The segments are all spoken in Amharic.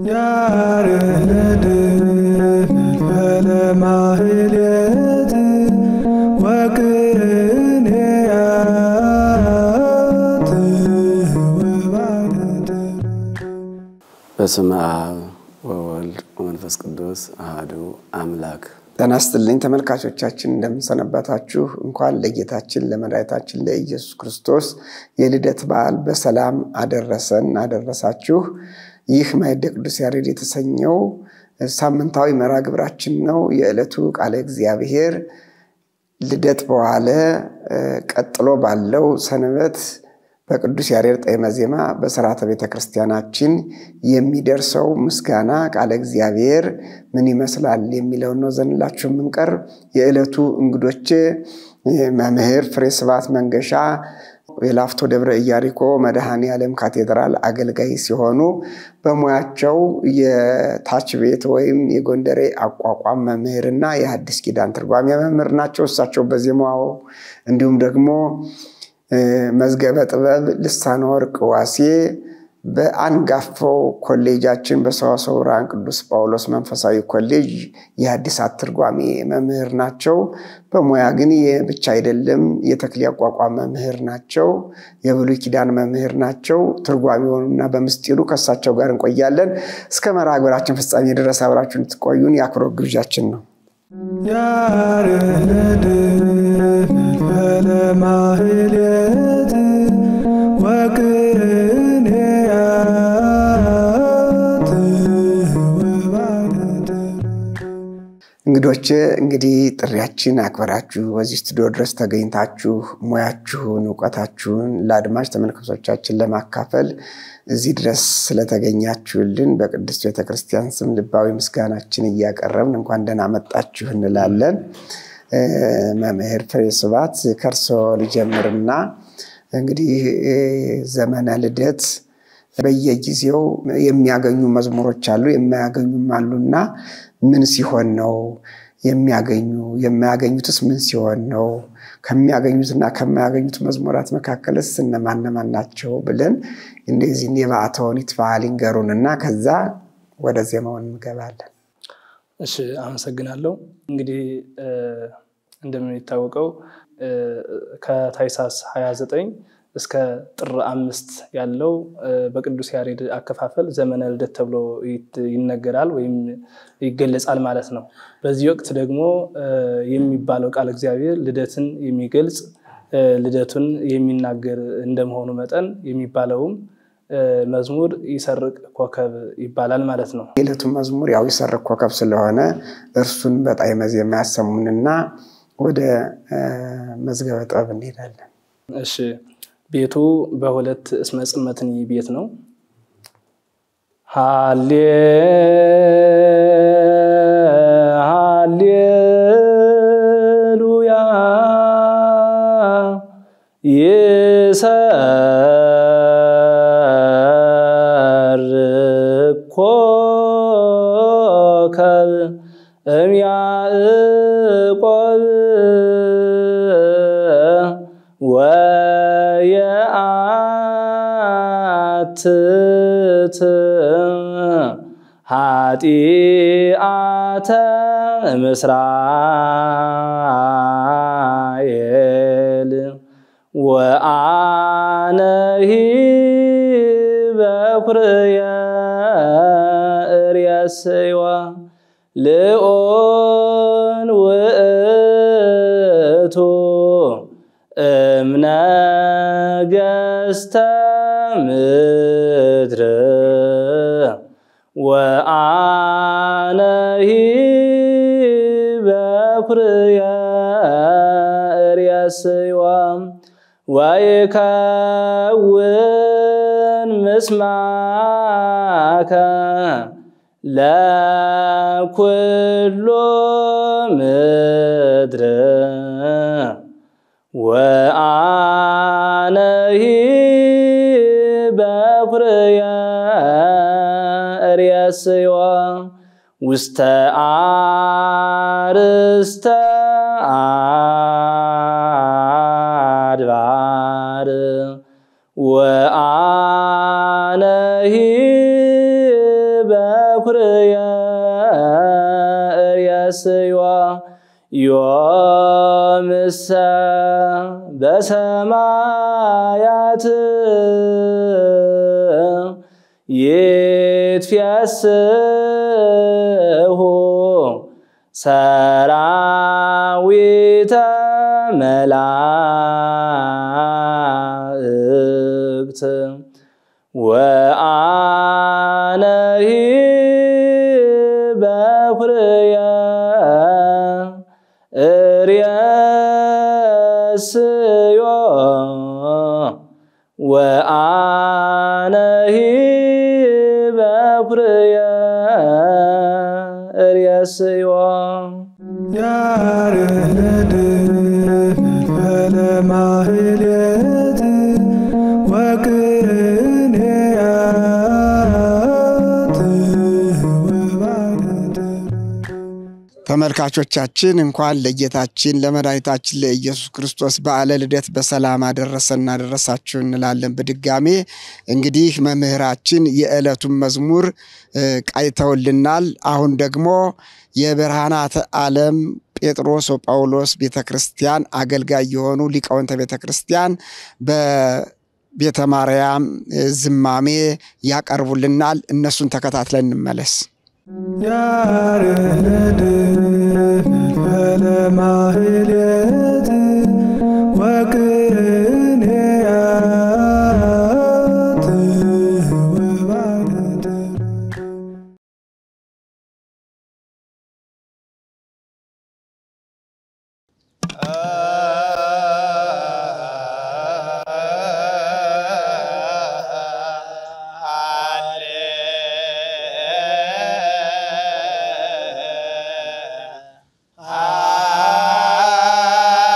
ያርህድ ፈለማህሌት ወቅርንያት ወባደር በስመ አብ ወወልድ ወመንፈስ ቅዱስ አሐዱ አምላክ። ጤና ይስጥልኝ ተመልካቾቻችን፣ እንደምንሰነበታችሁ። እንኳን ለጌታችን ለመድኃኒታችን ለኢየሱስ ክርስቶስ የልደት በዓል በሰላም አደረሰን አደረሳችሁ። ይህ ማዕደ ቅዱስ ያሬድ የተሰኘው ሳምንታዊ መርሃ ግብራችን ነው። የዕለቱ ቃለ እግዚአብሔር ልደት በዋለ ቀጥሎ ባለው ሰንበት በቅዱስ ያሬድ ጣዕመ ዜማ በሥርዓተ ቤተ ክርስቲያናችን የሚደርሰው ምስጋና ቃለ እግዚአብሔር ምን ይመስላል የሚለውን ነው ዘንላችሁ የምንቀርብ። የዕለቱ እንግዶቼ መምህር ፍሬ ስብሐት መንገሻ የላፍቶ ደብረ ኢያሪኮ መድኃኔ ዓለም ካቴድራል አገልጋይ ሲሆኑ በሙያቸው የታች ቤት ወይም የጎንደሬ አቋቋም መምህርና የሐዲስ ኪዳን ትርጓሜ መምህር ናቸው። እሳቸው በዜማው እንዲሁም ደግሞ መዝገበ ጥበብ ልሳነ ወርቅ ዋሴ በአንጋፋው ኮሌጃችን በሰዋስወ ብርሃን ቅዱስ ጳውሎስ መንፈሳዊ ኮሌጅ የሐዲሳት ትርጓሜ መምህር ናቸው። በሙያ ግን ብቻ አይደለም፣ የተክሌ አቋቋም መምህር ናቸው። የብሉይ ኪዳን መምህር ናቸው። ትርጓሜውንና በምስጢሩ ከእሳቸው ጋር እንቆያለን። እስከ መርሃ ግብራችን ፍጻሜ ድረስ አብራችሁ እንድትቆዩን የአክብሮት ግብዣችን ነው። ያርህድ ፈለማህሌት ወቅርንያት ወባደር እንግዶች እንግዲህ ጥሪያችን አክበራችሁ በዚህ ስቱዲዮ ድረስ ተገኝታችሁ ሙያችሁን እውቀታችሁን ለአድማጭ ተመልካቾቻችን ለማካፈል እዚህ ድረስ ስለተገኛችሁልን በቅድስት ቤተክርስቲያን ስም ልባዊ ምስጋናችን እያቀረብን እንኳን ደህና መጣችሁ እንላለን። መምህር ፍሬ ስብሐት ከእርሶ ልጀምርና እንግዲህ ዘመነ ልደት በየጊዜው የሚያገኙ መዝሙሮች አሉ፣ የማያገኙም አሉና ምን ሲሆን ነው የሚያገኙ? የማያገኙትስ ምን ሲሆን ነው? ከሚያገኙትና ከማያገኙት መዝሙራት መካከልስ እነማን እነማን ናቸው ብለን እንደዚህ የበዓታውን በዓል ይንገሩንና ከዛ ወደ ዜማውን እንገባለን። እሺ፣ አመሰግናለሁ። እንግዲህ እንደሚታወቀው ከታኅሳስ 29 እስከ ጥር አምስት ያለው በቅዱስ ያሬድ አከፋፈል ዘመነ ልደት ተብሎ ይነገራል ወይም ይገለጻል ማለት ነው። በዚህ ወቅት ደግሞ የሚባለው ቃል እግዚአብሔር ልደትን የሚገልጽ ልደቱን የሚናገር እንደመሆኑ መጠን የሚባለውም መዝሙር ይሰርቅ ኮከብ ይባላል ማለት ነው። የዕለቱ መዝሙር ያው ይሰርቅ ኮከብ ስለሆነ እርሱን በጣዕመ ዜማ ያሰሙንና ወደ መዝገበ ጥበብ እንሄዳለን። እሺ ቤቱ በሁለት እስመ ጽመትኒ ቤት ነው። ሃሌ ሃሌሉያ ይሰርቅ ኮከብ እምያዕቆብ ወየአትት ኃጢአተ ምስራኤል ወአነሂ በኩርየ እርየስዋ ልኦን ውእቱ እምነገስተ ምድር ወአነሂ በኩርየ እርየስዋ ወይከውን ምስማከ ለኩሉ ምድር ወአነሂ በኩርየ እርየስዋ ውስተ አርስተ አድባር ወአነሂ በ በኩርየ እርየስዮ ዮምሰ በሰማያት ይትፌስሑ ሰራዊተ መላእክት ወአነሂ በኩርየ እርየስዮ ወአነሂ በኩርየ እርየስዮ ያሬድ ፈለማህሌት ወቅኔያት ወባደት ተመልካቾቻችን እንኳን ለጌታችን ለመድኃኒታችን ለኢየሱስ ክርስቶስ በዓለ ልደት በሰላም አደረሰን አደረሳችሁ እንላለን። በድጋሜ እንግዲህ መምህራችን የዕለቱን መዝሙር እ, ቃኝተውልናል። አሁን ደግሞ የብርሃናተ ዓለም ጴጥሮስ ወጳውሎስ ቤተ ክርስቲያን አገልጋይ የሆኑ ሊቃውንተ ቤተ ክርስቲያን በቤተ ማርያም እ, ዝማሜ ያቀርቡልናል። እነሱን ተከታትለን እንመለስ። ያሬድ ፈለማህሌት ወቅኔያት ወባደት Ah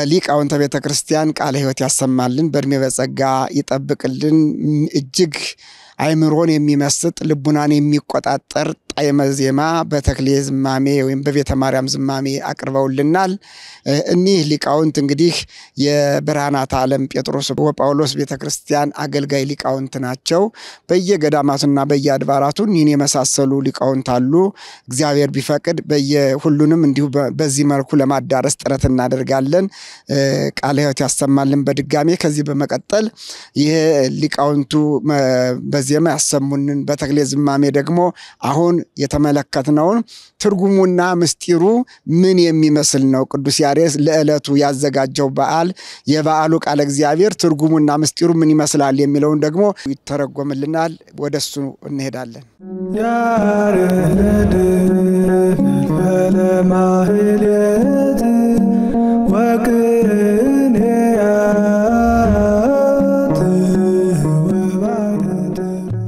ሊቃውንተ ቤተ ክርስቲያን ቃለ ሕይወት ያሰማልን፣ በእድሜ በጸጋ ይጠብቅልን። እጅግ አይምሮን የሚመስጥ ልቡናን የሚቆጣጠር ጣዕመ ዜማ በተክሌ ዝማሜ ወይም በቤተ ማርያም ዝማሜ አቅርበውልናል። እኒህ ሊቃውንት እንግዲህ የብርሃናት ዓለም ጴጥሮስ ወጳውሎስ ቤተ ክርስቲያን አገልጋይ ሊቃውንት ናቸው። በየገዳማቱና በየአድባራቱ ይህን የመሳሰሉ ሊቃውንት አሉ። እግዚአብሔር ቢፈቅድ በየሁሉንም እንዲሁ በዚህ መልኩ ለማዳረስ ጥረት እናደርጋለን። ቃለ ሕይወት ያሰማልን። በድጋሜ ከዚህ በመቀጠል ይሄ ሊቃውንቱ በዜማ ያሰሙንን በተክሌ ዝማሜ ደግሞ አሁን የተመለከትነውን ትርጉሙና ምስጢሩ ምን የሚመስል ነው? ቅዱስ ያሬድ ለዕለቱ ያዘጋጀው በዓል የበዓሉ ቃለ እግዚአብሔር ትርጉሙና ምስጢሩ ምን ይመስላል የሚለውን ደግሞ ይተረጎምልናል። ወደ እሱ እንሄዳለን። ያሬድ ለማህሌት ወቅኔያት ወባነት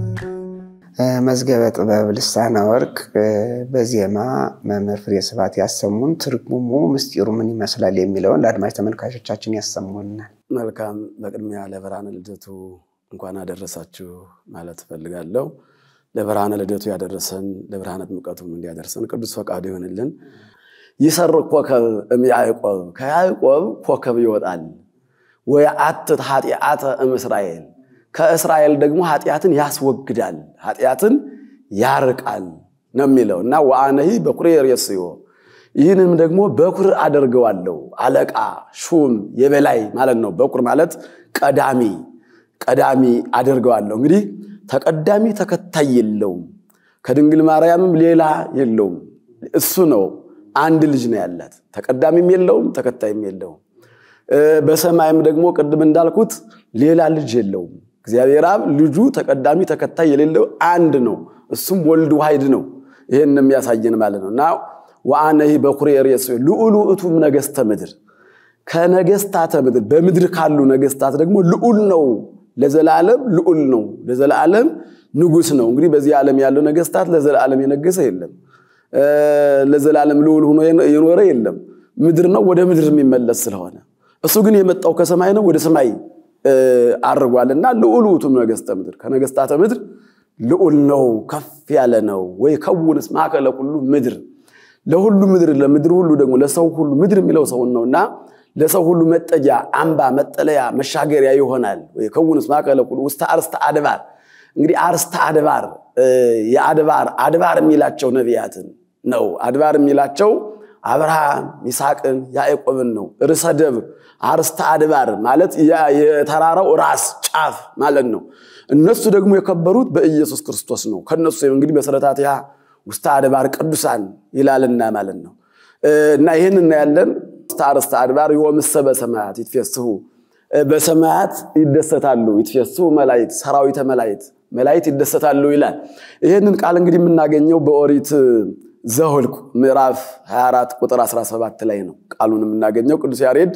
መዝገበ ጥበብ ልሳነ ወርቅ በዜማ መምህር ፍሬ ስብሐት ያሰሙን ትርጉሙ ምስጢሩ ምን ይመስላል የሚለውን ለአድማጭ ተመልካቾቻችን ያሰሙናል። መልካም። በቅድሚያ ለብርሃነ ልደቱ እንኳን አደረሳችሁ ማለት እፈልጋለሁ። ለብርሃነ ልደቱ ያደረሰን ለብርሃነ ጥምቀቱም እንዲያደርሰን ቅዱስ ፈቃዱ ይሆንልን። ይሰርቅ ኮከብ እምያዕቆብ ከያዕቆብ ኮከብ ይወጣል። ወየአትት ኃጢአተ እምእስራኤል ከእስራኤል ደግሞ ኃጢአትን ያስወግዳል፣ ኃጢአትን ያርቃል ነው የሚለው እና ወአነሂ በኩሬ ሬስዮ ይህንም ደግሞ በኩር አደርገዋለሁ። አለቃ፣ ሹም፣ የበላይ ማለት ነው። በኩር ማለት ቀዳሚ ቀዳሚ አደርገዋለሁ። እንግዲህ ተቀዳሚ ተከታይ የለውም። ከድንግል ማርያምም ሌላ የለውም። እሱ ነው። አንድ ልጅ ነው ያላት። ተቀዳሚም የለውም፣ ተከታይም የለውም። በሰማይም ደግሞ ቅድም እንዳልኩት ሌላ ልጅ የለውም። እግዚአብሔር አብ ልጁ ተቀዳሚ ተከታይ የሌለው አንድ ነው። እሱም ወልድ ዋሕድ ነው። ይህን የሚያሳየን ማለት ነው እና ወአነሂ በኩሬ ርእስዮ ልዑሉ እቱም ነገሥተ ምድር ከነገሥታተ ምድር በምድር ካሉ ነገሥታት ደግሞ ልዑል ነው። ለዘላለም ልዑል ነው። ለዘላለም ንጉሥ ነው። እንግዲህ በዚህ ዓለም ያለው ነገሥታት ለዘላለም የነገሰ የለም። ለዘላለም ልዑል ሆኖ የኖረ የለም። ምድር ነው፣ ወደ ምድር የሚመለስ ስለሆነ እሱ ግን የመጣው ከሰማይ ነው፣ ወደ ሰማይ አድርጓልና ልዑል ውእቱም ነገሥተ ምድር ከነገሥታተ ምድር ልዑል ነው፣ ከፍ ያለ ነው። ወይ ከውንስ ማእከለ ኩሉ ምድር ለሁሉ ምድር ለምድር ሁሉ ደግሞ ለሰው ሁሉ ምድር የሚለው ሰውን ነውና ለሰው ሁሉ መጠጊያ፣ አምባ፣ መጠለያ፣ መሻገሪያ ይሆናል። ወይ ከውንስ ማእከለ ኩሉ ውስተ አርስተ አድባር እንግዲህ አርስተ አድባር የአድባር አድባር የሚላቸው ነቢያትን ነው። አድባር የሚላቸው አብርሃም ይስሐቅን ያዕቆብን ነው። ርዕሰ ደብር አርስተ አድባር ማለት የተራራው ራስ ጫፍ ማለት ነው። እነሱ ደግሞ የከበሩት በኢየሱስ ክርስቶስ ነው። ከነሱ እንግዲህ መሰረታቲሃ ውስተ አድባር ቅዱሳን ይላልና ማለት ነው እና ይህን እናያለን። ውስተ አርስተ አድባር ዮምሰ በሰማያት ይትፌስሑ በሰማያት ይደሰታሉ። ይትፌስሑ መላእክት ሰራዊተ መላእክት መላእክት ይደሰታሉ ይላል። ይህንን ቃል እንግዲህ የምናገኘው በኦሪት ዘኍልቍ ምዕራፍ 24 ቁጥር 17 ላይ ነው ቃሉን የምናገኘው። ቅዱስ ያሬድ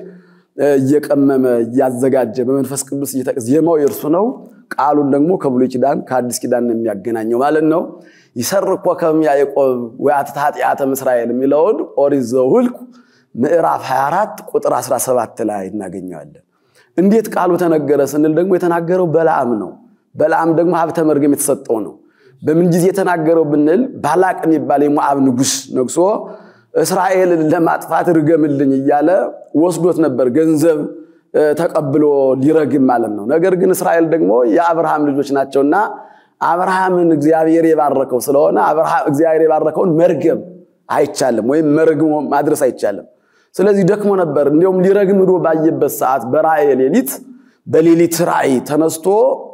እየቀመመ እያዘጋጀ በመንፈስ ቅዱስ ዜማው የእርሱ ነው። ቃሉን ደግሞ ከብሉይ ኪዳን ከአዲስ ኪዳን የሚያገናኘው ማለት ነው። ይሰርቅ ኮከብ ያዕቆብ ወያትት ኃጢአተ እስራኤል የሚለውን ኦሪት ዘኍልቍ ምዕራፍ 24 ቁጥር 17 ላይ እናገኘዋለን። እንዴት ቃሉ ተነገረ ስንል ደግሞ የተናገረው በለዓም ነው። በለዓም ደግሞ ሀብተ መርገም የተሰጠው ነው። በምን ጊዜ የተናገረው ብንል ባላቅ የሚባል የሞዓብ ንጉሥ ነግሶ እስራኤልን ለማጥፋት ርገምልኝ እያለ ወስዶት ነበር። ገንዘብ ተቀብሎ ሊረግም ማለት ነው። ነገር ግን እስራኤል ደግሞ የአብርሃም ልጆች ናቸውና አብርሃምን እግዚአብሔር የባረከው ስለሆነ እግዚአብሔር የባረከውን መርገም አይቻልም፣ ወይም መርግሞ ማድረስ አይቻልም። ስለዚህ ደክሞ ነበር። እንዲሁም ሊረግም ሄዶ ባየበት ሰዓት በራእየ ሌሊት በሌሊት ራእይ ተነስቶ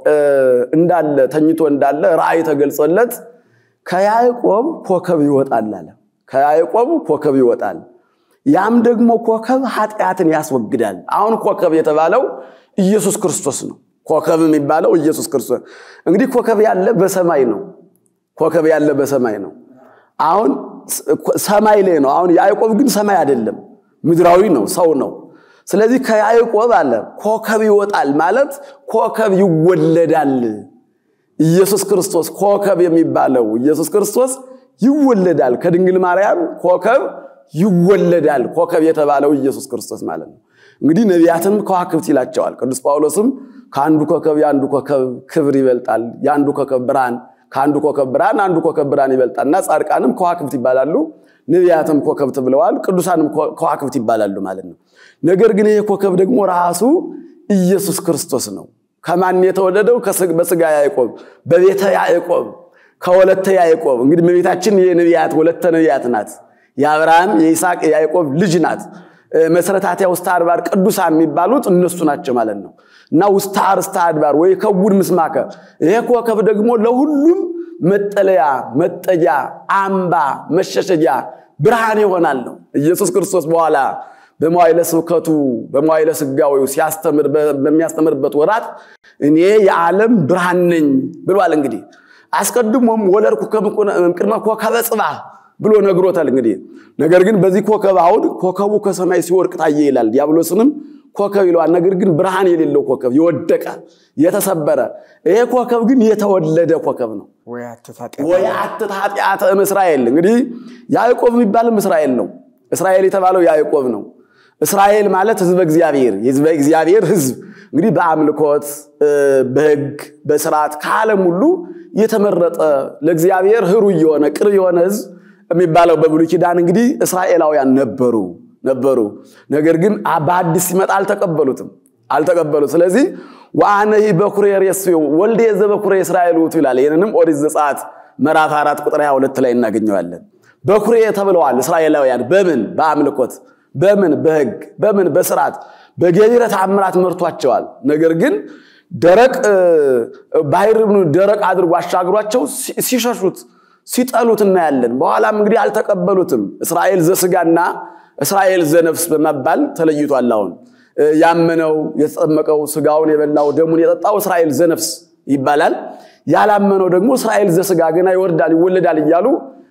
እንዳለ ተኝቶ እንዳለ ራእይ ተገልጾለት ከያዕቆብ ኮከብ ይወጣል አለ። ከያዕቆብ ኮከብ ይወጣል። ያም ደግሞ ኮከብ ኃጢአትን ያስወግዳል። አሁን ኮከብ የተባለው ኢየሱስ ክርስቶስ ነው። ኮከብ የሚባለው ኢየሱስ ክርስቶስ እንግዲህ ኮከብ ያለ በሰማይ ነው። ኮከብ ያለ በሰማይ ነው። አሁን ሰማይ ላይ ነው። አሁን ያዕቆብ ግን ሰማይ አይደለም፣ ምድራዊ ነው፣ ሰው ነው። ስለዚህ ከያዕቆብ አለ ኮከብ ይወጣል ማለት ኮከብ ይወለዳል። ኢየሱስ ክርስቶስ ኮከብ የሚባለው ኢየሱስ ክርስቶስ ይወለዳል። ከድንግል ማርያም ኮከብ ይወለዳል። ኮከብ የተባለው ኢየሱስ ክርስቶስ ማለት ነው። እንግዲህ ነቢያትንም ከዋክብት ይላቸዋል። ቅዱስ ጳውሎስም ከአንዱ ኮከብ የአንዱ ኮከብ ክብር ይበልጣል፣ የአንዱ ኮከብ ብርሃን ከአንዱ ኮከብ ብርሃን አንዱ ኮከብ ብርሃን ይበልጣል እና ጻድቃንም ከዋክብት ይባላሉ፣ ነቢያትም ኮከብት ብለዋል፣ ቅዱሳንም ከዋክብት ይባላሉ ማለት ነው። ነገር ግን ይሄ ኮከብ ደግሞ ራሱ ኢየሱስ ክርስቶስ ነው። ከማን የተወለደው? በስጋ ያዕቆብ፣ በቤተ ያዕቆብ፣ ከወለተ ያዕቆብ። እንግዲህ እመቤታችን የነቢያት ወለተ ነቢያት ናት። የአብርሃም የይስሐቅ የያዕቆብ ልጅ ናት። መሰረታቲያ ውስተ አድባር ቅዱሳን የሚባሉት እነሱ ናቸው ማለት ነው እና ውስተ አርስተ አድባር ወይ ከቡድ ምስማከ ይሄ ኮከብ ደግሞ ለሁሉም መጠለያ፣ መጠጊያ፣ አምባ፣ መሸሸጊያ ብርሃን ይሆናል ነው። ኢየሱስ ክርስቶስ በኋላ በመዋዕለ ስብከቱ በመዋዕለ ስጋዌው ሲያስተምር በሚያስተምርበት ወራት እኔ የዓለም ብርሃን ነኝ ብሏል። እንግዲህ አስቀድሞም ወለድኩ ቅድመ ኮከበ ጽባህ ብሎ ነግሮታል። እንግዲህ ነገር ግን በዚህ ኮከብ አሁን ኮከቡ ከሰማይ ሲወድቅ ታየ ይላል። ዲያብሎስንም ኮከብ ይለዋል። ነገር ግን ብርሃን የሌለው ኮከብ የወደቀ የተሰበረ፣ ይሄ ኮከብ ግን የተወለደ ኮከብ ነው። ወየአትት ኃጢአተ እምእስራኤል እንግዲህ ያዕቆብ የሚባልም እስራኤል ነው። እስራኤል የተባለው ያዕቆብ ነው። እስራኤል ማለት ህዝበ እግዚአብሔር የህዝበ እግዚአብሔር ህዝብ እንግዲህ በአምልኮት በህግ በስርዓት ከዓለም ሁሉ የተመረጠ ለእግዚአብሔር ህሩይ የሆነ ቅርብ የሆነ ህዝብ የሚባለው በብሉይ ኪዳን እንግዲህ እስራኤላውያን ነበሩ ነበሩ። ነገር ግን በአዲስ ሲመጣ አልተቀበሉትም አልተቀበሉት። ስለዚህ ወአነሂ በኩሬ ሬስዮ ወልደ ዘበኩሬ እስራኤል ውእቱ ይላል። ይህንንም ኦሪት ዘጸአት ምዕራፍ አራት ቁጥር 22 ላይ እናገኘዋለን። በኩሬ ተብለዋል እስራኤላውያን በምን በአምልኮት በምን በህግ በምን በስርዓት በገቢረ ተአምራት መርቷቸዋል። ነገር ግን ደረቅ ባህር ደረቅ አድርጎ አሻግሯቸው ሲሸሹት ሲጠሉት እናያለን። በኋላም እንግዲህ አልተቀበሉትም። እስራኤል ዘስጋና እስራኤል ዘነፍስ በመባል ተለይቷል። አሁን ያመነው የተጠመቀው ስጋውን የበላው ደሙን የጠጣው እስራኤል ዘነፍስ ይባላል። ያላመነው ደግሞ እስራኤል ዘስጋ ገና ይወርዳል ይወለዳል እያሉ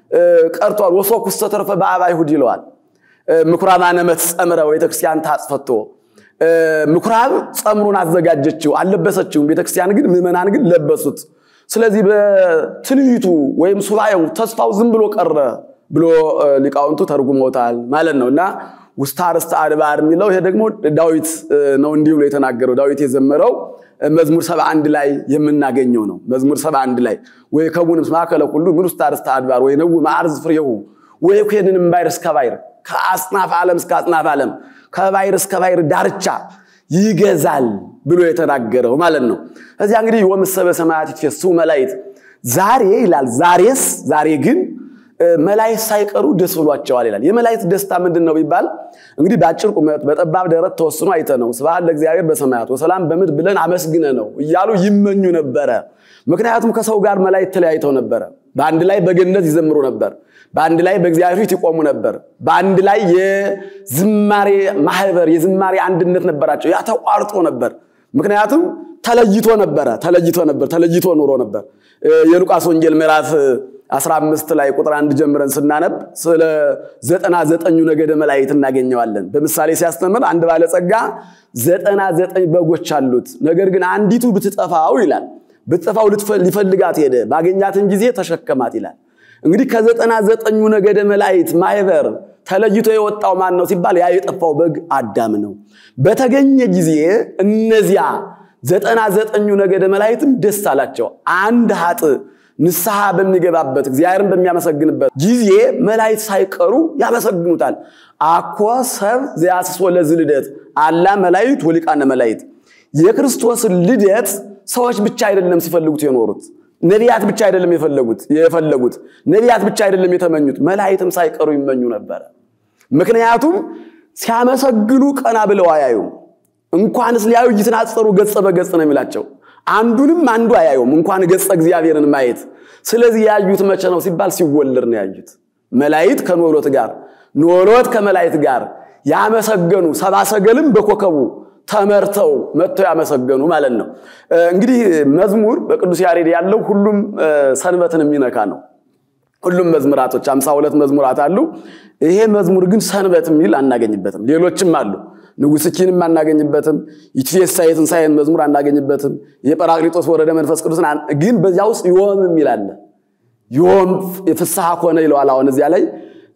ቀርቷል። ወሶኩስ ተተርፈ በአብ አይሁድ ይለዋል። ምኩራባነ መትጸምረ ቤተክርስቲያን ታጽፈቶ ምኩራብ ጸምሩን አዘጋጀችው አልለበሰችውም። ቤተክርስቲያን ግን ምዕመናን ግን ለበሱት። ስለዚህ በትንቢቱ ወይም ሱባኤው ተስፋው ዝም ብሎ ቀረ ብሎ ሊቃውንቱ ተርጉመውታል ማለት ነው እና ውስተ አርእስተ አድባር የሚለው ይሄ ደግሞ ዳዊት ነው እንዲህ ብሎ የተናገረው ዳዊት የዘመረው መዝሙር ሰባ አንድ ላይ የምናገኘው ነው። መዝሙር ሰባ አንድ ላይ ወይ ከቡን ማእከለ ኩሉ ምን ውስተ አርእስተ አድባር ወይ ነው ማዕርዝ ፍሬሁ ወይ ኩንን እምባይር እስከ ባይር ከአጽናፍ ዓለም እስከ አጽናፍ ዓለም ከባይር እስከ ባይር ዳርቻ ይገዛል ብሎ የተናገረው ማለት ነው። እዚያ እንግዲህ ወምሰበ ሰማያት ይትፌስሑ መላእክት ዛሬ ይላል። ዛሬስ ዛሬ ግን መላእክት ሳይቀሩ ደስ ብሏቸዋል ይላል። የመላእክት ደስታ ምንድን ነው ቢባል እንግዲህ በአጭር ቁመት በጠባብ ደረት ተወስኖ አይተ ነው ስብሐት ለእግዚአብሔር በሰማያት ወሰላም በምድር ብለን አመስግነ ነው እያሉ ይመኙ ነበረ። ምክንያቱም ከሰው ጋር መላእክት ተለያይተው ነበረ። በአንድ ላይ በገነት ይዘምሩ ነበር። በአንድ ላይ በእግዚአብሔር ፊት ይቆሙ ነበር። በአንድ ላይ የዝማሬ ማህበር የዝማሬ አንድነት ነበራቸው። ያ ተቋርጦ ነበር። ምክንያቱም ተለይቶ ነበረ ተለይቶ ነበር ተለይቶ ኑሮ ነበር። የሉቃስ ወንጌል ምዕራፍ 15 ላይ ቁጥር አንድ ጀምረን ስናነብ ስለ ዘጠና ዘጠኙ ነገደ መላእክት እናገኘዋለን። በምሳሌ ሲያስተምር አንድ ባለጸጋ ዘጠና ዘጠኝ በጎች አሉት፣ ነገር ግን አንዲቱ ብትጠፋው ይላል ብትጠፋው ሊፈልጋት ሄደ፣ ባገኛትን ጊዜ ተሸከማት ይላል። እንግዲህ ከዘጠና ዘጠኙ ነገደ መላእክት ማህበር ተለይቶ የወጣው ማን ነው ሲባል ያ የጠፋው በግ አዳም ነው። በተገኘ ጊዜ እነዚያ ዘጠና ዘጠኙ ነገደ መላእክትም ደስ አላቸው። አንድ ሀጥ ንስሐ በሚገባበት እግዚአብሔርን በሚያመሰግንበት ጊዜ መላእክት ሳይቀሩ ያመሰግኑታል። አኮ ሰብ ዘያስሶ ለዝ ልደት አላ መላእክት ወሊቃነ መላእክት የክርስቶስን ልደት ሰዎች ብቻ አይደለም ሲፈልጉት የኖሩት ነቢያት ብቻ አይደለም የፈለጉት የፈለጉት ነቢያት ብቻ አይደለም የተመኙት መላእክትም ሳይቀሩ ይመኙ ነበረ። ምክንያቱም ሲያመሰግኑ ቀና ብለው አያዩም። እንኳንስ ሊያዩ ይትናጸሩ ገጸ በገጽ ነው የሚላቸው። አንዱንም አንዱ አያዩም፣ እንኳን ገጸ እግዚአብሔርን ማየት። ስለዚህ ያዩት መቼ ነው ሲባል ሲወለድ ነው ያዩት። መላእክት ከኖሎት ጋር ኖሎት ከመላእክት ጋር ያመሰገኑ ሰባ ሰገልም በኮከቡ ተመርተው መጥተው ያመሰገኑ ማለት ነው። እንግዲህ መዝሙር በቅዱስ ያሬድ ያለው ሁሉም ሰንበትን የሚነካ ነው። ሁሉም መዝሙራቶች አምሳ ሁለት መዝሙራት አሉ። ይሄ መዝሙር ግን ሰንበት የሚል አናገኝበትም። ሌሎችም አሉ። ንጉሥኪንም አናገኝበትም። ይትፌሳ የትንሣኤን መዝሙር አናገኝበትም። የጰራቅሊጦስ ወረደ መንፈስ ቅዱስን ግን በዚያ ውስጥ ዮም የሚል አለ። ዮም የፍስሐ ኮነ ይለዋል። አሁን እዚያ ላይ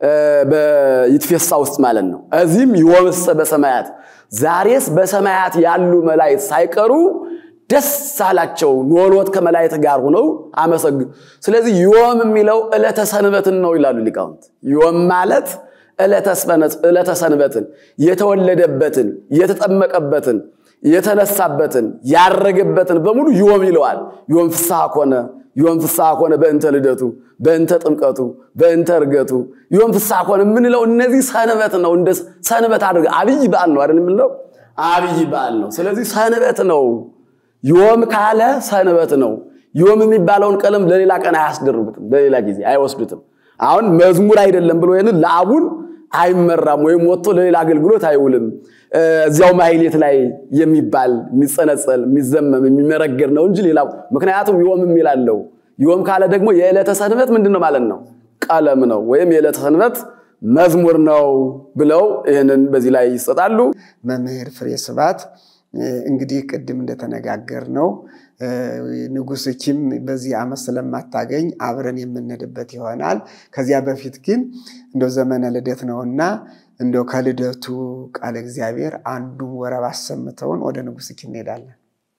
በይትፌሳ ውስጥ ማለት ነው። እዚህም ይወምሰ በሰማያት ዛሬስ በሰማያት ያሉ መላእክት ሳይቀሩ ደስ አላቸው ኖሎት ከመላእክት ጋር ሆነው አመሰግኑ። ስለዚህ ዮም የሚለው ዕለተ ሰንበትን ነው ይላሉ ሊቃውንት። ዮም ማለት ዕለተ ሰንበትን የተወለደበትን፣ የተጠመቀበትን፣ የተነሳበትን፣ ያረገበትን በሙሉ ዮም ይለዋል። ዮም ፍስሐ ኮነ ዮም ፍስሐ ኮነ በእንተ ልደቱ፣ በእንተ ጥምቀቱ፣ በእንተ እርገቱ ዮም ፍስሐ ኮነ የምንለው እነዚህ ሰንበት ነው። እንደ ሰንበት አድርገ አብይ በዓል ነው አይደል የምንለው? አብይ በዓል ነው። ስለዚህ ሰንበት ነው። ዮም ካለ ሰንበት ነው። ዮም የሚባለውን ቀለም ለሌላ ቀን አያስደርቡትም፣ ለሌላ ጊዜ አይወስዱትም። አሁን መዝሙር አይደለም ብሎ ይህንን ለአቡን አይመራም ወይም ወጥቶ ለሌላ አገልግሎት አይውልም። እዚያው ማሕሌት ላይ የሚባል የሚጸነጸል የሚዘመም የሚመረገር ነው እንጂ ሌላ ምክንያቱም ዮም የሚላለው ዮም ካለ ደግሞ የዕለተ ሰንበት ምንድን ነው ማለት ነው? ቀለም ነው ወይም የዕለተ ሰንበት መዝሙር ነው ብለው ይህንን በዚህ ላይ ይሰጣሉ። መምህር ፍሬ ስብሐት እንግዲህ ቅድም እንደተነጋገር ነው ንጉሥ ኪም በዚህ ዓመት ስለማታገኝ አብረን የምንሄድበት ይሆናል። ከዚያ በፊት ግን እንደው ዘመነ ልደት ነውና እንደው ከልደቱ ቃለ እግዚአብሔር አንዱን ወረብ አሰምተውን ወደ ንጉሥ ኪም እንሄዳለን።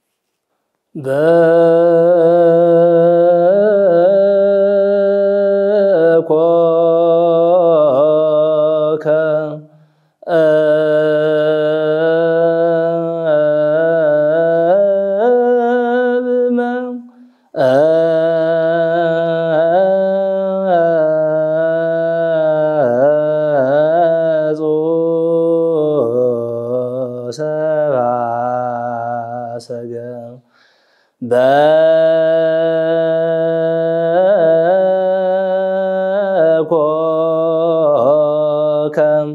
በኮከ በኮከም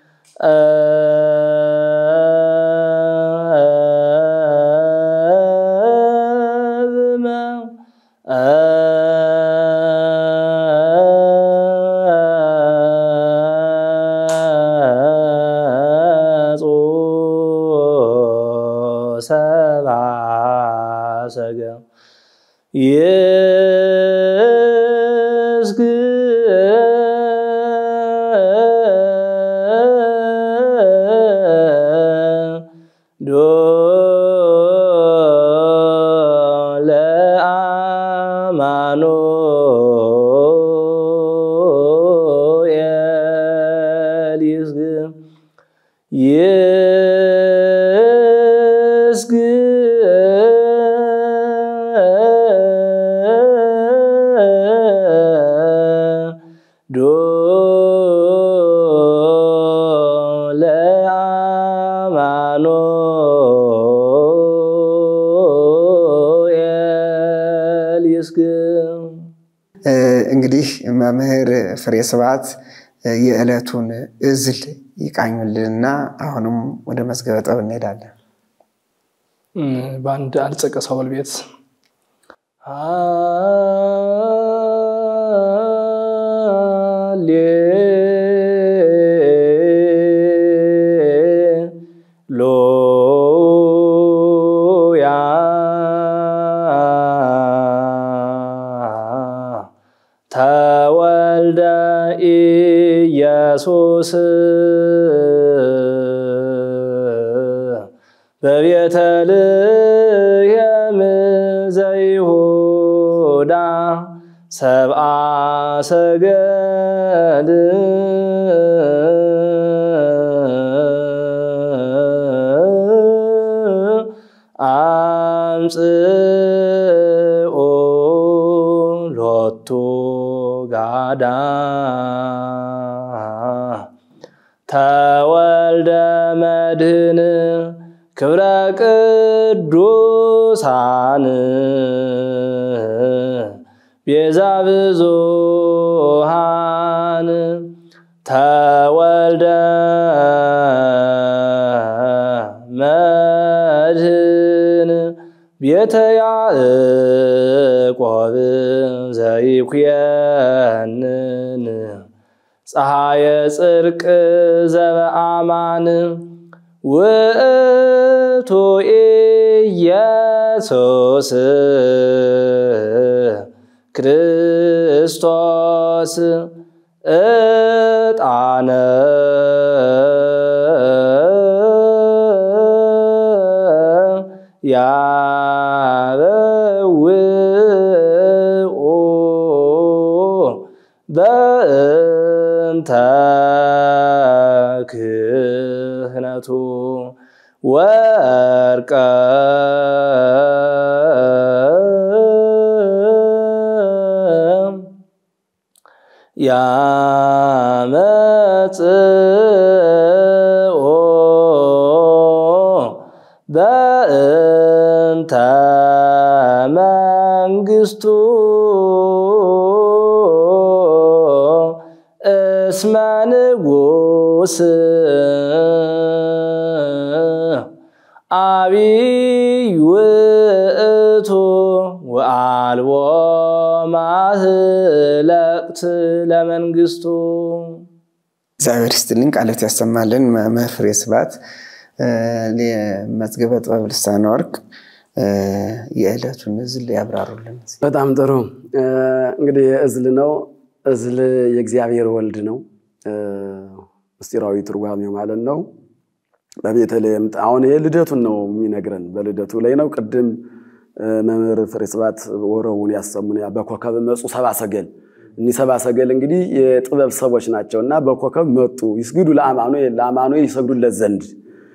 ሰብአ ሰገም ይስግዶ ለአማኑኤል ይስግድ ይስግዶ ለአማኑኤል ይስግድ እንግዲህ መምህር ፍሬ ስብሐት የዕለቱን እዝል ይቃኙልንና አሁንም ወደ መዝገበ ጥበብ እንሄዳለን። በአንድ አልጸቀ ሳውል ቤት ሃሌሉያ ተወልደ ኢየሱስ በቤተልሔም ዘይሁዳ ሰብአ ሰገድ አምጽኡ ሎቱ ጋዳ ተወልደ መድህን ክብረ ቅዱሳን ቤዛ ብዙሃን ተወልደ መድህን ቤተ ያዕቆብ ዘይኩየንን ፀሐየ ጽድቅ ዘበአማን ውእቱ ኢየሱስ ክርስቶስ ያበውኦ በእንተ ክህነቱ ወርቀ ያመጽኦ በእንተ መንግስቱ እስመ ንጉስ አቢይ ውእቱ ወአልቦ ማህለቅት ለመንግስቱ። እግዚአብሔር ይስጥልኝ፣ ቃለት ያሰማልን። መምህር ፍሬ ስብሐት መዝገበ ጥበብ ልሳነ ወርቅ የዕለቱን እዝል ያብራሩልን። በጣም ጥሩ እንግዲህ እዝል ነው። እዝል የእግዚአብሔር ወልድ ነው። ምስጢራዊ ትርጓሜው ማለት ነው። በቤተልሔም አሁን ይሄ ልደቱን ነው የሚነግረን። በልደቱ ላይ ነው። ቅድም መምህር ፍሬ ስብሐት ወረውን ያሰሙን በኮከብ መጹ ሰብአ ሰገል። እኒህ ሰብአ ሰገል እንግዲህ የጥበብ ሰዎች ናቸው እና በኮከብ መጡ ይስግዱ ለአማኑኤል ለአማኑኤል ይሰግዱለት ዘንድ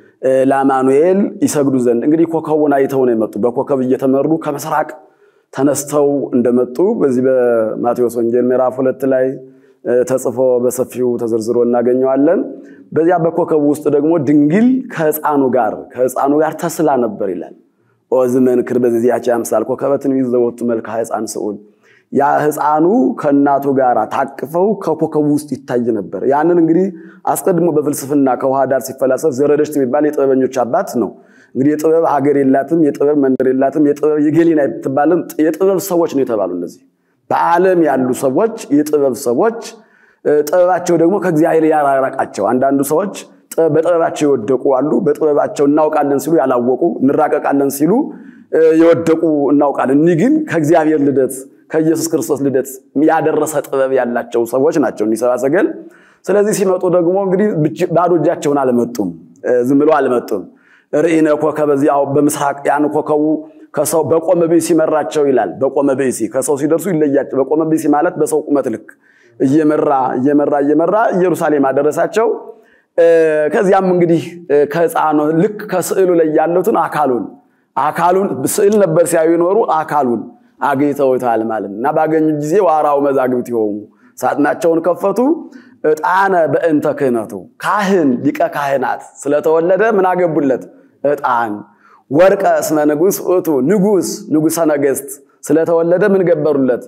ለአማኑኤል ይሰግዱ ዘንድ እንግዲህ ኮከቡን አይተው ነው የመጡ። በኮከብ እየተመሩ ከምስራቅ ተነስተው እንደመጡ በዚህ በማቴዎስ ወንጌል ምዕራፍ ሁለት ላይ ተጽፎ በሰፊው ተዘርዝሮ እናገኘዋለን። በዚያ በኮከቡ ውስጥ ደግሞ ድንግል ከሕፃኑ ጋር ከሕፃኑ ጋር ተስላ ነበር ይላል። ኦዝ መንክር በዚያች አምሳል ኮከበትን ይዘወቱ መልክዓ ሕፃን ስዑል ያ ሕፃኑ ከእናቱ ጋር ታቅፈው ከኮከቡ ውስጥ ይታይ ነበር። ያንን እንግዲህ አስቀድሞ በፍልስፍና ከውሃ ዳር ሲፈላሰፍ ዘረደሽት የሚባል የጥበበኞች አባት ነው። እንግዲህ የጥበብ ሀገር የላትም፣ የጥበብ መንደር የላትም፣ የጥበብ የገሊና የምትባልም የጥበብ ሰዎች ነው የተባሉ እነዚህ በዓለም ያሉ ሰዎች የጥበብ ሰዎች ጥበባቸው ደግሞ ከእግዚአብሔር ያራራቃቸው። አንዳንዱ ሰዎች በጥበባቸው የወደቁ አሉ። በጥበባቸው እናውቃለን ሲሉ ያላወቁ፣ እንራቀቃለን ሲሉ የወደቁ እናውቃለን። እኒህ ግን ከእግዚአብሔር ልደት ከኢየሱስ ክርስቶስ ልደት ያደረሰ ጥበብ ያላቸው ሰዎች ናቸው እኒህ ሰብአ ሰገል። ስለዚህ ሲመጡ ደግሞ እንግዲህ ባዶ እጃቸውን አልመጡም፣ ዝም ብለው አልመጡም። ርኢነ ኮከበ እዚያው በምስራቅ ያን ኮከቡ ከሰው በቆመ ብእሲ መራቸው ይላል። በቆመ ብእሲ ከሰው ሲደርሱ ይለያቸው። በቆመ ብእሲ ማለት በሰው ቁመት ልክ እየመራ እየመራ እየመራ ኢየሩሳሌም አደረሳቸው። ከዚያም እንግዲህ ከሕፃኑ ልክ ከስዕሉ ላይ ያሉትን አካሉን አካሉን ስዕል ነበር ሲያዩ ይኖሩ አካሉን አግኝተውታል ማለት እና ባገኙ ጊዜ ዋራው መዛግብት ይሆኑ ሳጥናቸውን ከፈቱ። ዕጣነ በእንተ ክህነቱ ካህን ሊቀ ካህናት ስለተወለደ ምን አገቡለት? ዕጣን ወርቀ እስመ ንጉሥ ውእቱ ንጉሥ ንጉሠ ነገሥት ስለተወለደ ምን ገበሩለት?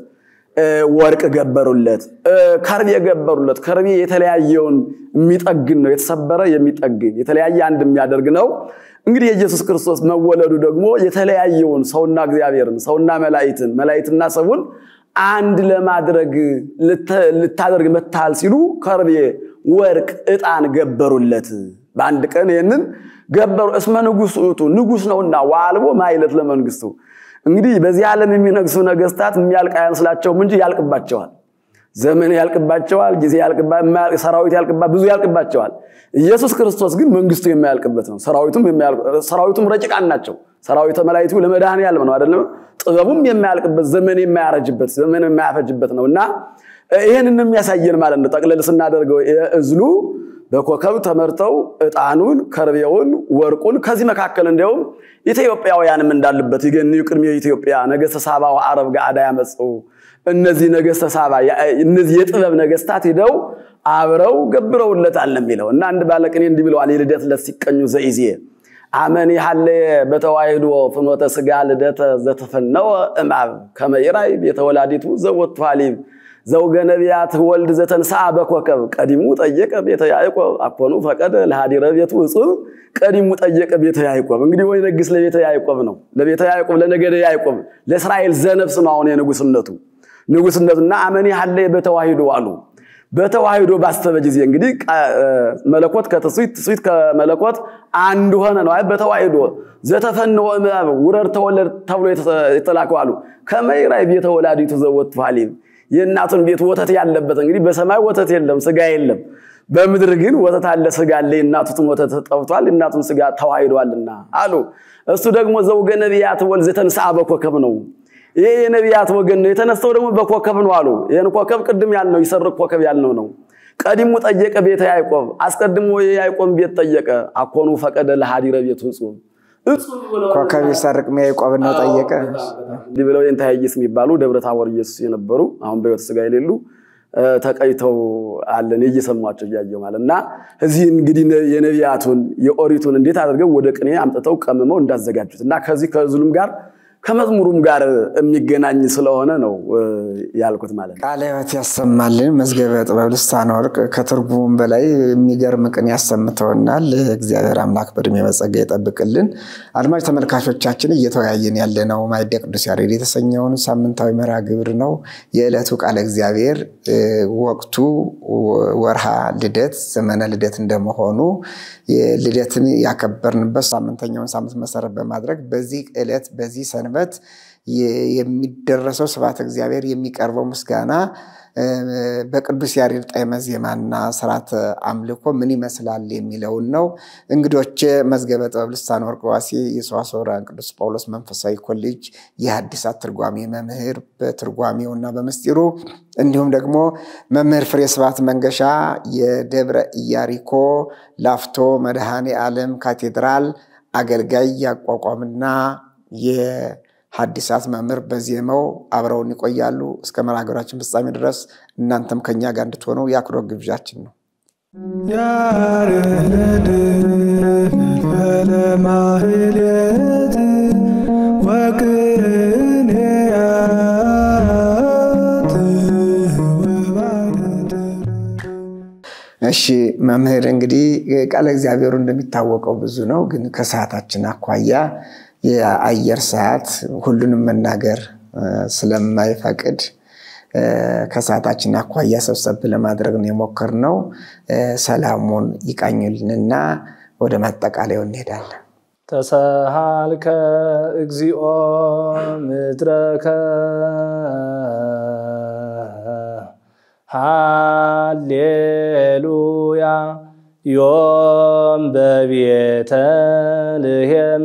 ወርቅ ገበሩለት። ከርቤ ገበሩለት። ከርቤ የተለያየውን የሚጠግን ነው። የተሰበረ የሚጠግን የተለያየ አንድ የሚያደርግ ነው። እንግዲህ የኢየሱስ ክርስቶስ መወለዱ ደግሞ የተለያየውን ሰውና እግዚአብሔርን ሰውና መላእክትን መላእክትና ሰውን አንድ ለማድረግ ልታደርግ መታል ሲሉ ከርቤ፣ ወርቅ፣ ዕጣን ገበሩለት። በአንድ ቀን ይህንን ገበሩ። እስመ ንጉሥ ውእቱ ንጉሥ ነውና ወአልቦ ማይለት ለመንግስቱ። እንግዲህ በዚህ ዓለም የሚነግሱ ነገስታት የሚያልቅ አይመስላቸውም እንጂ ያልቅባቸዋል። ዘመን ያልቅባቸዋል፣ ጊዜ ሰራዊት ያልቅባ ብዙ ያልቅባቸዋል። ኢየሱስ ክርስቶስ ግን መንግስቱ የማያልቅበት ነው። ሰራዊቱም ረቂቃን ናቸው። ሰራዊተ መላእክቱ ለመድኃኔዓለም ነው አይደለም። ጥበቡም የማያልቅበት ዘመን የማያረጅበት ዘመን የማያፈጅበት ነው እና ይህንን የሚያሳየን ማለት ነው። ጠቅለል ስናደርገው እዝሉ በኮከብ ተመርተው ዕጣኑን፣ ከርቤውን፣ ወርቁን ከዚህ መካከል እንዲያውም ኢትዮጵያውያንም እንዳሉበት ይገንዩ ቅድሜ ኢትዮጵያ ነገስተ ሳባ ወአረብ ገአዳ ያመፁ እነዚህ ነገስተ ሳባ እነዚህ የጥበብ ነገስታት ሂደው አብረው ገብረውለታል ነው የሚለው እና አንድ ባለቅኔ እንዲህ ብለዋል። የልደት ዕለት ሲቀኙ ዘኢዜ አመን ያለ በተዋሕዶ ፍኖተ ስጋ ልደተ ዘተፈነወ እምአብ ከመይራይ ቤተ ወላዲቱ ዘወቱ ሐሊብ ዘውገ ነቢያት ወልድ ዘተንሥአ በኮከብ ቀዲሙ ጠየቀ ቤተ ያዕቆብ አኮኑ ፈቀደ ለሃዲረ ቤቱ እጹብ ቀዲሙ ጠየቀ ቤተ ያዕቆብ። እንግዲህ ወይ ነግስ ለቤተ ያዕቆብ ነው ለቤተ ያዕቆብ ለነገደ ያዕቆብ ለእስራኤል ዘነፍስ ነው አሁን የንጉስነቱ ንጉስነቱና አመኔ ሀለ በተዋሂዶ አሉ። በተዋሂዶ ባሰበ ጊዜ እንግዲህ መለኮት ከትስብእት ትስብእት ከመለኮት አንድ ሆነ ነው። አይ በተዋሂዶ ዘተፈነወ እምአብ ውረድ ተወለድ ተብሎ የተላከው አሉ። ከመይራይ ቤተ ወላዲቱ ዘወቱ ሐሊብ የእናቱን ቤት ወተት ያለበት እንግዲህ በሰማይ ወተት የለም ስጋ የለም። በምድር ግን ወተት አለ ስጋ አለ፣ የእናቱትን ወተት ጠብቷል፣ የእናቱን ስጋ ተዋሂዷልና አሉ። እሱ ደግሞ ዘውገ ነቢያት ወልድ ዘተንሥአ በኮከብ ነው። ይሄ የነቢያት ወገን ነው፣ የተነሳው ደግሞ በኮከብ ነው አሉ። ይህን ኮከብ ቅድም ያልነው ይሰርቅ ኮከብ ያልነው ነው። ቀዲሙ ጠየቀ ቤተ ያዕቆብ፣ አስቀድሞ የያዕቆብ ቤት ጠየቀ። አኮኑ ፈቀደ ለሃዲረ ቤቱ እጹብ ኮከብ ይሰርቅ ያዕቆብ ነው ጠየቀ። እንዲህ ብለው የንታያይስ የሚባሉ ደብረ ታቦር ኢየሱስ የነበሩ አሁን በሕይወት ሥጋ የሌሉ ተቀይተው አለን እየሰሟቸው እያየው ማለት እና እዚህ እንግዲህ የነቢያቱን የኦሪቱን እንዴት አድርገው ወደ ቅኔ አምጥተው ቀምመው እንዳዘጋጁት እና ከዚህ ከዝሉም ጋር ከመዝሙሩም ጋር የሚገናኝ ስለሆነ ነው ያልኩት ማለት ነው። ቃለ ሕይወት ያሰማልን። መዝገበ ጥበብ ልሳነ ወርቅ ከትርጉሙም በላይ የሚገርም ቅኔ ያሰምተውናል። እግዚአብሔር አምላክ በዕድሜ በጸጋ ይጠብቅልን። አድማጭ ተመልካቾቻችን እየተወያየን ያለነው ማዕደ ቅዱስ ያሬድ የተሰኘውን ሳምንታዊ መርሃ ግብር ነው። የዕለቱ ቃለ እግዚአብሔር ወቅቱ ወርሃ ልደት ዘመነ ልደት እንደመሆኑ ልደትን ያከበርንበት ሳምንተኛውን ሳምንት መሰረት በማድረግ በዚህ ዕለት በዚህ ሰንበት የሚደረሰው ስብሐተ እግዚአብሔር የሚቀርበው ምስጋና በቅዱስ ያሬድ ጣዕመ ዜማና ስርዓተ አምልኮ ምን ይመስላል የሚለውን ነው። እንግዶቼ መዝገበ ጥበብ ልሳነ ወርቅ ዋሴ የሰዋስወ ብርሃን ቅዱስ ጳውሎስ መንፈሳዊ ኮሌጅ የሐዲሳት ትርጓሜ መምህር በትርጓሜውና በምስጢሩ እንዲሁም ደግሞ መምህር ፍሬ ስብሐት መንገሻ የደብረ ኢያሪኮ ላፍቶ መድኃኔ ዓለም ካቴድራል አገልጋይ ያቋቋምና የሐዲሳት መምህር በዜማው አብረውን ይቆያሉ። እስከ መርሃ ግብራችን ፍጻሜ ድረስ እናንተም ከኛ ጋር እንድትሆኑ የአክብሮት ግብዣችን ነው። ያሬድ ለማህሌት ወቅኔያት ወባደት እሺ መምህር እንግዲህ ቃለ እግዚአብሔሩ እንደሚታወቀው ብዙ ነው፣ ግን ከሰዓታችን አኳያ የአየር ሰዓት ሁሉንም መናገር ስለማይፈቅድ ከሰዓታችን አኳያ ሰብሰብ ለማድረግ ነው የሞከርነው። ሰላሙን ይቃኙልንና ወደ ማጠቃለያው እንሄዳለን። ተሰሃልከ እግዚኦ ምድረከ ሃሌሉያ ዮም በቤተ ልሔም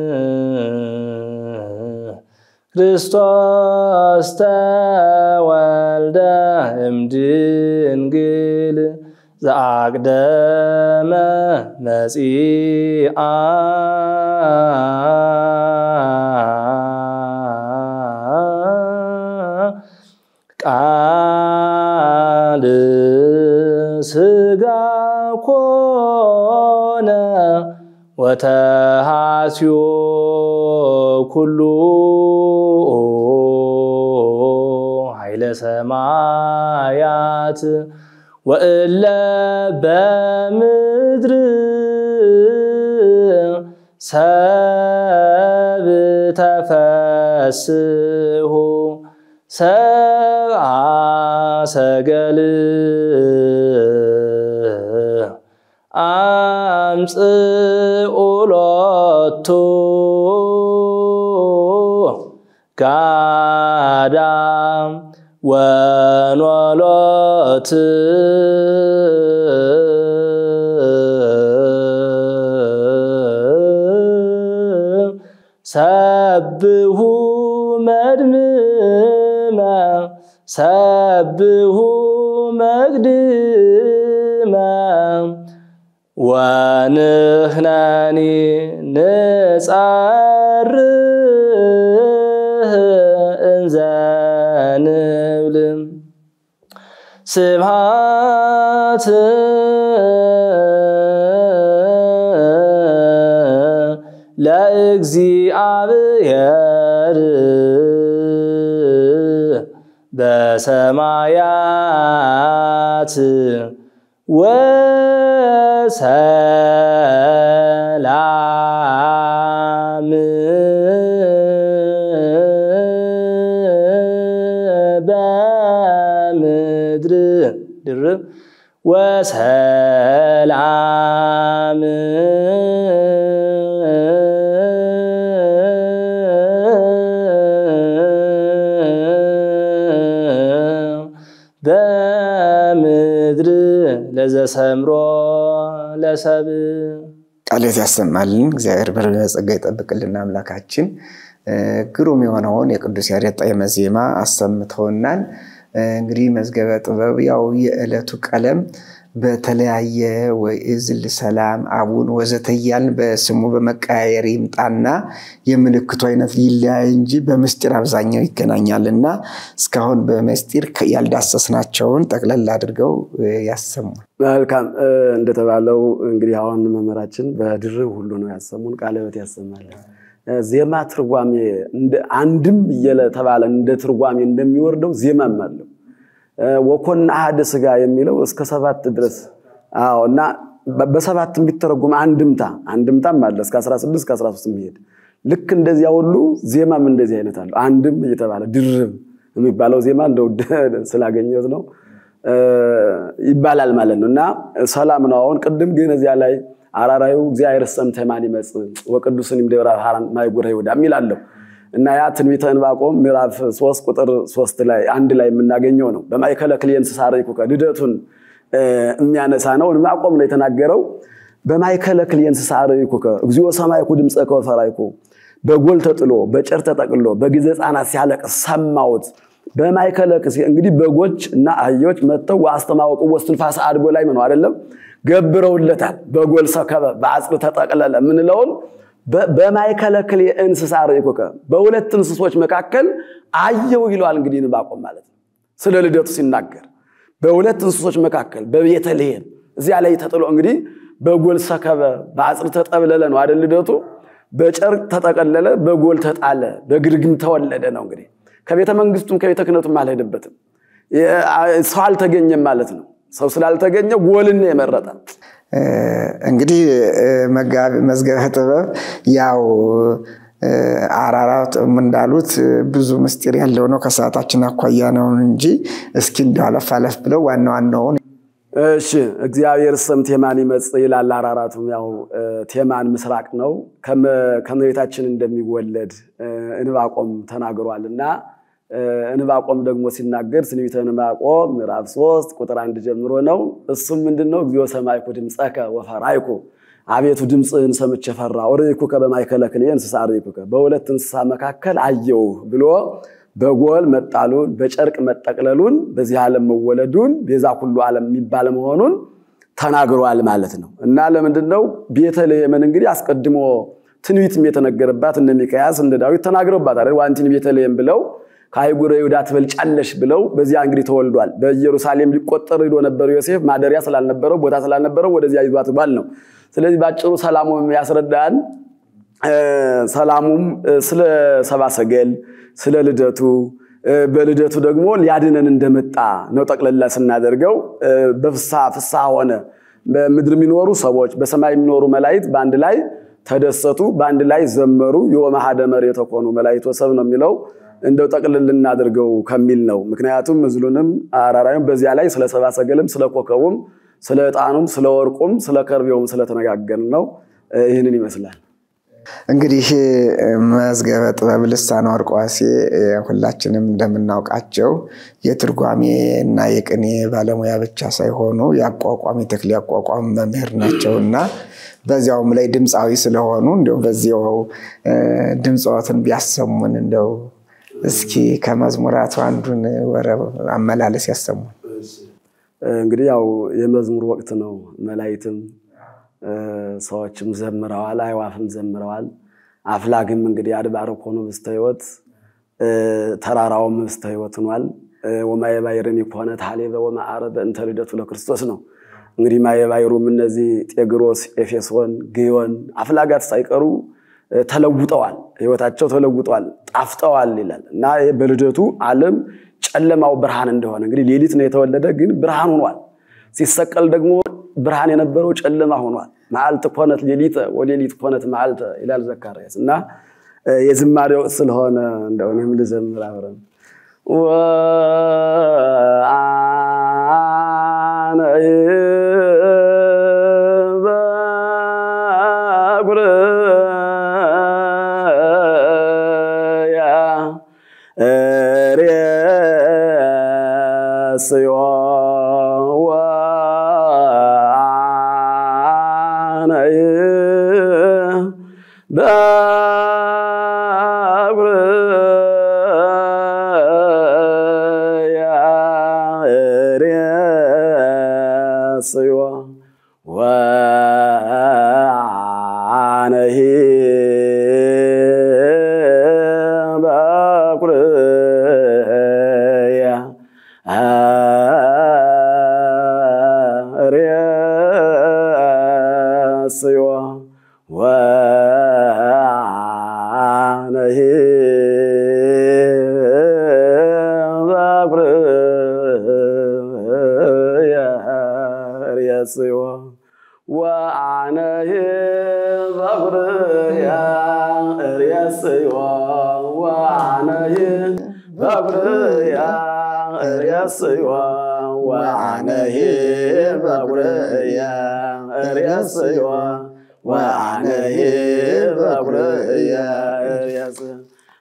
ክርስቶስ ተወልደ እምድንግል ዘአቅደመ መጺአ ቃል ስጋ ኮነ ወተሃስዮ ኩሉ ኃይለ ሰማያት ወእለ በምድር ሰብ ተፈስሑ ሰብአ ሰገል አምጽኡ ሎቱ ጋዳም ወኖሎት ሰብሁ መድምመ ሰብሁ መግድመ ወንሕነኒ ንጸርህ እንዘ ንብል ስብሐት ለእግዚአብሔር በሰማያት ወሰላም በምድር ድርብ ወሰላም በምድር ዘሰምሮ ለሰብ ቃልዮት ያሰማልን። እግዚአብሔር በጸጋ ይጠብቅልን። አምላካችን ግሩም የሆነውን የቅዱስ ያሬድ ጣዕመ ዜማ አሰምተውናል። እንግዲህ መዝገበ ጥበብ ያው የዕለቱ ቀለም በተለያየ ወእዝል ሰላም አቡን ወዘተ እያልን በስሙ በመቀያየር ይምጣና የምልክቱ አይነት ሊለያይ እንጂ በምስጢር አብዛኛው ይገናኛልና እስካሁን በምስጢር ያልዳሰስናቸውን ጠቅለል አድርገው ያሰሙን። መልካም እንደተባለው እንግዲህ አሁን መምህራችን በድርብ ሁሉ ነው ያሰሙን። ቃለ ሕይወት ያሰማለን። ዜማ ትርጓሜ አንድም እየተባለ እንደ ትርጓሜ እንደሚወርደው ዜማም አለው። ወኮና አሐደ ሥጋ የሚለው እስከ ሰባት ድረስ አዎ። እና በሰባት የሚተረጉም አንድምታ አንድምታም አለ እስከ 16 እስከ 13 የሚሄድ ልክ እንደዚያ ሁሉ ዜማም እንደዚህ አይነት አለው። አንድም እየተባለ ድርብ የሚባለው ዜማ እንደው ስላገኘሁት ነው ይባላል ማለት ነው። እና ሰላም ነው። አሁን ቅድም ግን እዚያ ላይ አራራዩ እግዚአብሔር ሰምተ ማን ይመጽእ ወቅዱስን ደብረ ብርሃን ማይጉረ ይሁዳ የሚላለው እና ያ ትንቢተ ዕንባቆም ምዕራፍ ሶስት ቁጥር ሶስት ላይ አንድ ላይ የምናገኘው ነው። በማእከለ ክልኤ እንስሳ ርኢኩከ ልደቱን የሚያነሳ ነው። ዕንባቆም ነው የተናገረው። በማእከለ ክልኤ እንስሳ ርኢኩከ እግዚኦ ሰማዕኩ ድምፀከ ወፈራይኩ በጎል ተጥሎ በጨር ተጠቅሎ በጊዜ ሕፃናት ሲያለቅስ ሰማሁት። በማእከለ እንግዲህ በጎች እና አህዮች መጥተው ወአስተማወቁ ወስትንፋሰ አድጎ ላይ ነው አይደለም ገብረውለታል። በጎል ሰከበ በአጽር ተጠቅለለ ምንለውን በማእከለ ክልኤ እንስሳ ርኢኩከ በሁለት እንስሶች መካከል አየው ይለዋል። እንግዲህ ዕንባቆም ማለት ነው ስለ ልደቱ ሲናገር በሁለት እንስሶች መካከል በቤተልሔም እዚያ ላይ ተጥሎ እንግዲህ በጎል ሰከበ በአጽር ተጠብለለ ነው አይደል ልደቱ በጨርቅ ተጠቀለለ በጎል ተጣለ በግርግም ተወለደ ነው እንግዲህ ከቤተ መንግስቱም ከቤተ ክህነቱም አልሄደበትም ሰው አልተገኘም ማለት ነው ሰው ስላልተገኘ ጎልን የመረጠ እንግዲህ መዝገበ ጥበብ ያው አራራት እንዳሉት ብዙ ምስጢር ያለው ነው። ከሰዓታችን አኳያ ነው እንጂ እስኪ እንዲያው አለፍ አለፍ ብለው ዋና ዋናውን እሺ እግዚአብሔር ስም ቴማን ይመጽእ ይላል። አራራቱም ያው ቴማን ምስራቅ ነው ከመቤታችን እንደሚወለድ ዕንባቆም ተናግሯል እና ዕንባቆም ደግሞ ሲናገር ትንቢተ ዕንባቆም ምዕራፍ ሶስት ቁጥር አንድ ጀምሮ ነው። እሱም ምንድነው? እግዚኦ ሰማዕኩ ድምፀከ ወፈራይኩ አቤቱ ድምፅህን ሰምቼ ፈራሁ። ርኢኩከ በማእከለ ክልኤ እንስሳ ርኢኩከ በሁለት እንስሳ መካከል አየውህ ብሎ በጎል መጣሉን በጨርቅ መጠቅለሉን በዚህ ዓለም መወለዱን ቤዛ ሁሉ ዓለም የሚባል መሆኑን ተናግሯል ማለት ነው እና ለምንድን ነው ቤተልሔምን እንግዲህ አስቀድሞ ትንቢትም የተነገረባት እነ ሚክያስ እንደ ዳዊት ተናግረውባታል። ዋንቲን ቤተልሔም ብለው ከአህጉረ ይሁዳ ትበልጫለሽ ብለው በዚያ እንግዲህ ተወልዷል። በኢየሩሳሌም ሊቆጠር ሄዶ ነበር ዮሴፍ ማደሪያ ስላልነበረው ቦታ ስላልነበረው ወደዚያ ይዟት ባል ነው። ስለዚህ ባጭሩ ሰላሙም ያስረዳን ሰላሙም ስለ ሰባ ሰገል ስለ ልደቱ በልደቱ ደግሞ ሊያድነን እንደመጣ ነው። ጠቅለላ ስናደርገው በፍስሐ ፍስሐ ሆነ። በምድር የሚኖሩ ሰዎች በሰማይ የሚኖሩ መላእክት በአንድ ላይ ተደሰቱ፣ በአንድ ላይ ዘመሩ። የወመሃደ መሬት ኮኑ መላእክት ወሰብ ነው የሚለው እንደው ጠቅልል እናድርገው ከሚል ነው። ምክንያቱም ምስሉንም አራራዩም በዚያ ላይ ስለ ሰባ ሰገልም ስለ ኮከቡም ስለ ዕጣኑም ስለ ወርቁም ስለ ከርቤውም ስለተነጋገርን ነው። ይህንን ይመስላል። እንግዲህ መዝገበ ጥበብ ልሳነ ወርቅ ዋሴ ሁላችንም እንደምናውቃቸው የትርጓሜ እና የቅኔ ባለሙያ ብቻ ሳይሆኑ የአቋቋም የተክሌ አቋቋም መምህር ናቸው እና በዚያውም ላይ ድምፃዊ ስለሆኑ እንደው በዚያው ድምፅዎትን ቢያሰሙን እንደው እስኪ ከመዝሙራቱ አንዱን ወረብ አመላለስ ያሰሙን። እንግዲህ ያው የመዝሙር ወቅት ነው። መላእክትም ሰዎችም ዘምረዋል፣ አይዋፍም ዘምረዋል። አፍላግም እንግዲህ አድባረ ኮኑ ምስተ ሕይወት ተራራውም ምስተ ሕይወት ሆኗል። ወማየ ባሕርን ይኮነ ታሌበ ወማዕረ በእንተ ልደቱ ለክርስቶስ ነው። እንግዲህ ማየ ባሕሩም እነዚህ ጤግሮስ፣ ኤፌሶን፣ ግዮን አፍላጋት ሳይቀሩ ተለውጠዋል። ሕይወታቸው ተለውጠዋል፣ ጣፍጠዋል ይላል እና በልደቱ ዓለም ጨለማው ብርሃን እንደሆነ እንግዲህ ሌሊት ነው የተወለደ፣ ግን ብርሃን ሆኗል። ሲሰቀል ደግሞ ብርሃን የነበረው ጨለማ ሆኗል። መዓልት ኮነት ሌሊተ ወሌሊት ኮነት መዓልተ ይላል ዘካርያስ እና የዝማሬ ወቅት ስለሆነ እንደው እኔም ልዘምር አብረን ወአነ በጉርያ ሬስዮ በኩርያ ርእስዮ ወአነሂ በኩርያ ርእስዮ ወአነሂ በኩርያ ርእስዮ ወአነሂ በኩርያ ርእስዮ ወአነሂ በኩርያ ርእስዮ ወአነሂ በኩርያ ርእስዮ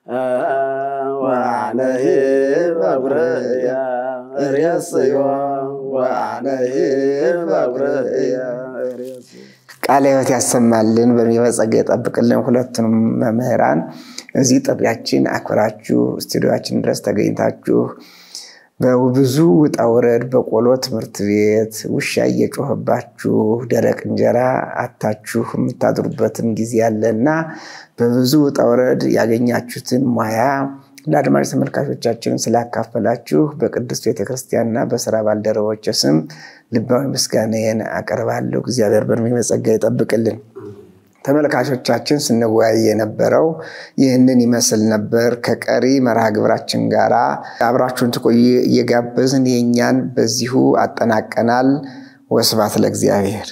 ወአነሂ በኩርያ ርእስዮ ወአነሂ በኩርያ ርእስዮ ቃለ ሕይወት ያሰማልን፣ በሚመ ጸጋ ይጠብቅልን። ሁለቱንም መምህራን እዚህ ጥሪያችን አክብራችሁ ስቱዲዮችን ድረስ ተገኝታችሁ በብዙ ውጣ ውረድ በቆሎ ትምህርት ቤት ውሻ እየጮኸባችሁ ደረቅ እንጀራ አታችሁ የምታድሩበትም ጊዜ አለና በብዙ ውጣ ውረድ ያገኛችሁትን ሙያ ለአድማጭ ተመልካቾቻችንን ስላካፈላችሁ በቅድስት ቤተክርስቲያንና በስራ ባልደረቦች ስም ልባዊ ምስጋናዬን አቀርባለሁ። እግዚአብሔር በእድሜ በጸጋ ይጠብቅልን። ተመልካቾቻችን ስንወያይ የነበረው ይህንን ይመስል ነበር። ከቀሪ መርሃ ግብራችን ጋር አብራችሁን ትቆዩ እየጋበዝን የእኛን በዚሁ አጠናቀናል። ወስብሐት ለእግዚአብሔር።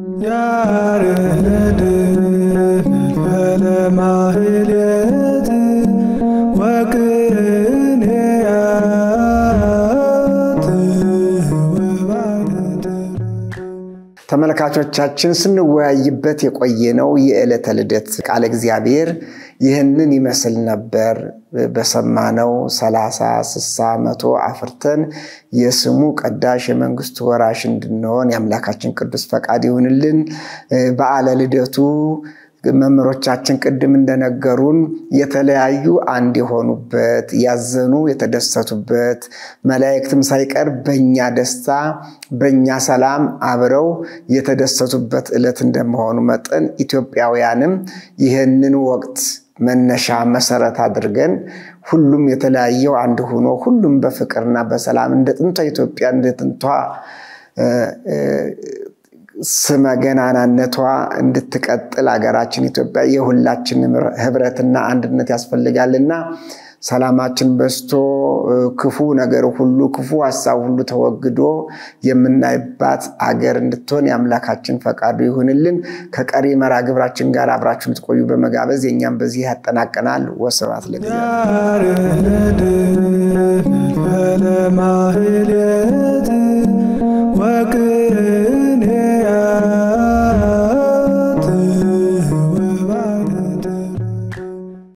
ያሬድ ለማህሌት ወቅኔያት ወባደር ተመልካቾቻችን ስንወያይበት የቆየነው የዕለተ ልደት ቃለ እግዚአብሔር ይህንን ይመስል ነበር። በሰማነው ሰላሳ ስሳ መቶ አፍርተን የስሙ ቀዳሽ የመንግስቱ ወራሽ እንድንሆን የአምላካችን ቅዱስ ፈቃድ ይሁንልን። በዓለ ልደቱ መምህሮቻችን ቅድም እንደነገሩን የተለያዩ አንድ የሆኑበት ያዘኑ የተደሰቱበት መላእክትም ሳይቀር በእኛ ደስታ በእኛ ሰላም አብረው የተደሰቱበት ዕለት እንደመሆኑ መጠን ኢትዮጵያውያንም ይህንን ወቅት መነሻ መሰረት አድርገን ሁሉም የተለያየው አንድ ሆኖ ሁሉም በፍቅርና በሰላም እንደ ጥንቷ ኢትዮጵያ እንደ ጥንቷ ስመ ገናናነቷ እንድትቀጥል ሀገራችን ኢትዮጵያ የሁላችንም ህብረትና አንድነት ያስፈልጋልና ሰላማችን በስቶ ክፉ ነገር ሁሉ ክፉ ሀሳብ ሁሉ ተወግዶ የምናይባት አገር እንድትሆን የአምላካችን ፈቃዱ ይሁንልን። ከቀሪ መርሃ ግብራችን ጋር አብራችሁ ልትቆዩ በመጋበዝ የእኛም በዚህ ያጠናቀናል። ወስብሐት ለእግዚአብሔር። ያሬድ ለማህሌት